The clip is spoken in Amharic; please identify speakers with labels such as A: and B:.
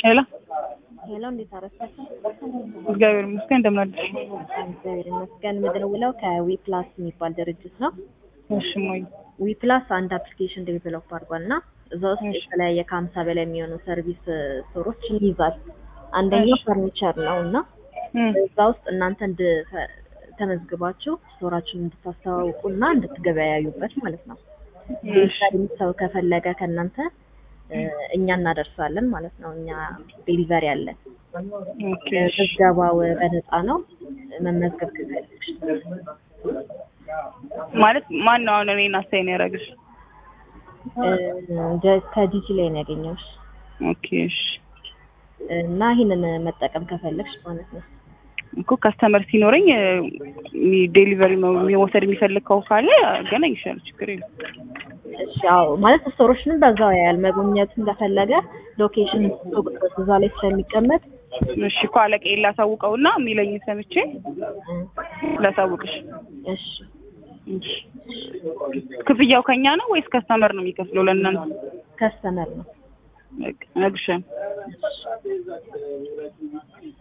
A: ሄሎ
B: ሄሎ፣ እንዴት አረፈች?
A: እግዚአብሔር ይመስገን እንደምን አደርሽ?
B: እግዚአብሔር ይመስገን። የምደውለው ከዊ ፕላስ የሚባል ድርጅት ነው።
A: እሺ ሞይ
B: ዊ ፕላስ አንድ አፕሊኬሽን ዴቨሎፕ አድርጓል እና እዛ ውስጥ
A: እሺ።
B: የተለያየ ከሀምሳ በላይ የሚሆኑ ሰርቪስ ስቶሮችን ይይዛል። አንደኛው
A: እሺ።
B: ፈርኒቸር ነው እና
A: እም፣
B: እዛ ውስጥ እናንተ እንድ ተመዝግባችሁ ስቶራችሁን እንድታስተዋውቁ እና እንድትገበያዩበት ማለት ነው።
A: እሺ
B: ዴሊቨሪ ሰው ከፈለገ ከእናንተ እ፣ እኛ እናደርሳለን ማለት ነው። እኛ ዴሊቨሪ አለን።
A: ኦኬ እሺ።
B: ምዝገባው በነፃ ነው። መመዝገብ ከፈለግሽ
A: ማለት ማን ነው አሁን እኔን አሳይን ያደረግሽ?
B: እ፣ ደ- ከዲጂ ላይ ነው ያገኘሁሽ
A: ኦኬ እሺ።
B: እና ይህንን መጠቀም ከፈለግሽ ማለት ነው።
A: እኮ ካስተመር ሲኖረኝ ዴሊቨሪ መውሰድ የሚፈልግ ከው ካለ አገናኝሻለሁ፣ ችግር የለም።
B: እሺ ያው ማለት ስቶሮችንም በዛው ያያል። መጎብኘቱን ከፈለገ ሎኬሽን እዛ ላይ ስለሚቀመጥ
A: እሺ እኮ አለቃዬ ላሳውቀውና የሚለኝ ሰምቼ
B: እ፣
A: ላሳውቅሽ።
B: እሺ
A: እሺ። ክፍያው ከኛ ነው ወይስ ከስተመር ነው የሚከፍለው ለእናንተ?
B: ከስተመር ነው።
A: በቃ እነግርሻለሁ።